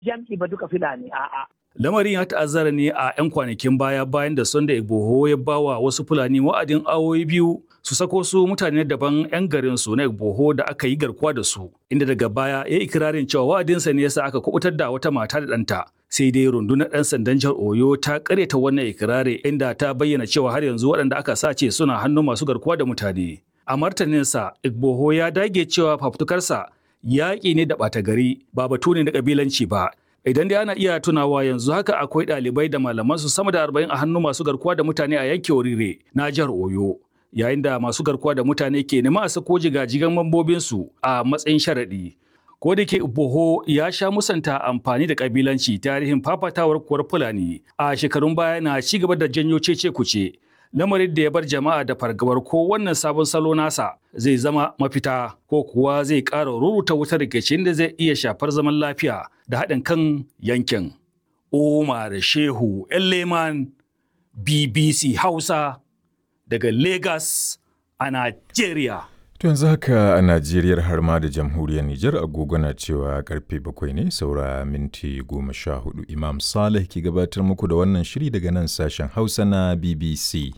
jam'i ba duka Fulani a'a. Lamarin ya ta'azzara ne a 'yan kwanakin baya bayan da Sunday Igboho ya bawa wasu Fulani wa'adin awoyi biyu su sako su mutane daban 'yan garin su na Igboho da aka yi garkuwa da su, inda daga baya ya yi ikirarin cewa wa'adinsa ne yasa aka kubutar da wata mata da ɗanta. Sai dai rundunar ɗan sandan jihar Oyo ta karyata wannan ikirari inda ta bayyana cewa har yanzu waɗanda aka sace suna hannun masu garkuwa da mutane. A martaninsa, Igboho ya dage cewa fafutukarsa yaƙi ne da ɓata gari ba batu ne na ƙabilanci ba. Idan dai ana iya tunawa yanzu haka akwai ɗalibai da malaman su sama da arba'in a hannun masu garkuwa da mutane a yankin Orire na jihar Oyo. Yayin da masu garkuwa da mutane ke nema a sako jigajigan mambobinsu a matsayin sharaɗi. Ko da ke Boho ya sha musanta amfani da ƙabilanci tarihin fafatawar kuwar Fulani a shekarun baya na ci gaba da janyo cece kuce. lamarin da ya bar jama'a da fargabar ko wannan sabon salo nasa zai zama mafita ko kuwa zai ƙara ruruta wutar rikicin da zai iya shafar zaman lafiya da haɗin kan yankin. Umar Shehu Leman BBC Hausa daga Lagos a Najeriya. To yanzu haka a Najeriya har ma da jamhuriyar Nijar agogo na cewa karfe bakwai ne saura minti goma sha hudu Imam Saleh ke gabatar muku da wannan shiri daga nan sashen Hausa na BBC.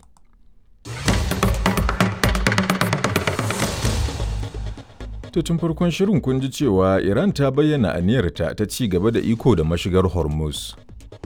To tun farkon shirin kun ji cewa Iran ta bayyana aniyarta ta ci gaba da iko da mashigar Hormuz.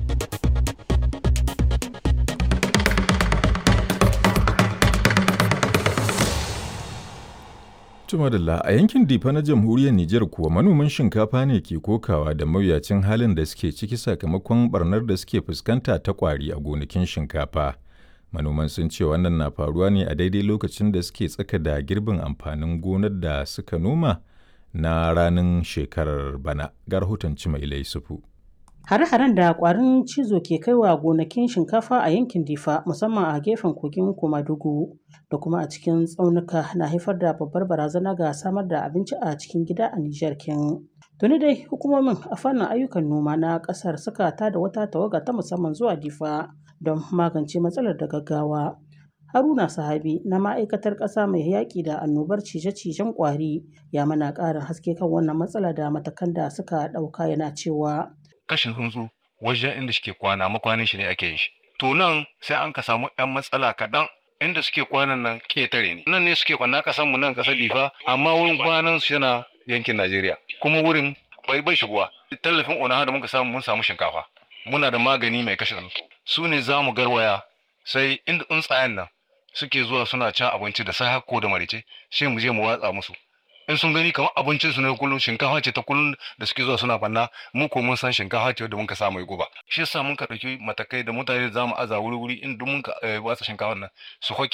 Tumadalla a yankin Difa na jamhuriyar Nijar kuwa manoman shinkafa ne ke kokawa da mawuyacin halin da suke ciki sakamakon barnar da suke fuskanta ta kwari a gonakin shinkafa. Manoman sun ce wannan na faruwa ne a daidai lokacin da suke tsaka da girbin amfanin gonar da suka noma na ranar shekarar bana. Ga rahoton Cimailai Sufu. Hare-haren da kwarin cizo ke kaiwa gonakin shinkafa a yankin Difa musamman a gefen kogin Komadugu da kuma a cikin tsaunuka na haifar da babbar barazana ga samar da abinci a cikin gida a Nijar kin. Tuni dai hukumomin a fannin ayyukan noma na kasar suka tada wata tawaga ta musamman zuwa Difa don magance matsalar da gaggawa. Haruna Sahabi na ma'aikatar ƙasa mai yaƙi da annobar cije-cijen ƙwari ya mana ƙarin haske kan wannan matsala da matakan da suka ɗauka yana cewa. kashin tsuntsu wajen inda suke kwana makwanin shi ne ake yin shi to nan sai an ka samu yan matsala kaɗan inda suke kwanan nan ketare ne nan ne suke kwana kasan mu nan kasar difa amma wurin kwanan su yana yankin najeriya kuma wurin bai bai shigowa tallafin onaha da muka samu mun samu shinkafa muna da magani mai kashe tsuntsu su ne za mu garwaya sai inda tsuntsayen nan suke zuwa suna cin abinci da sai ko da marice sai mu je mu watsa musu in sun gani kamar abincin su ne kullum shinkafa ce ta kullum da suke zuwa suna fanna mu ko mun san shinkafa ce da muka sa mai guba shi yasa mun ka dauki matakai da mutane da zamu aza wuri wuri in duk mun ka watsa shinkafa nan su hoke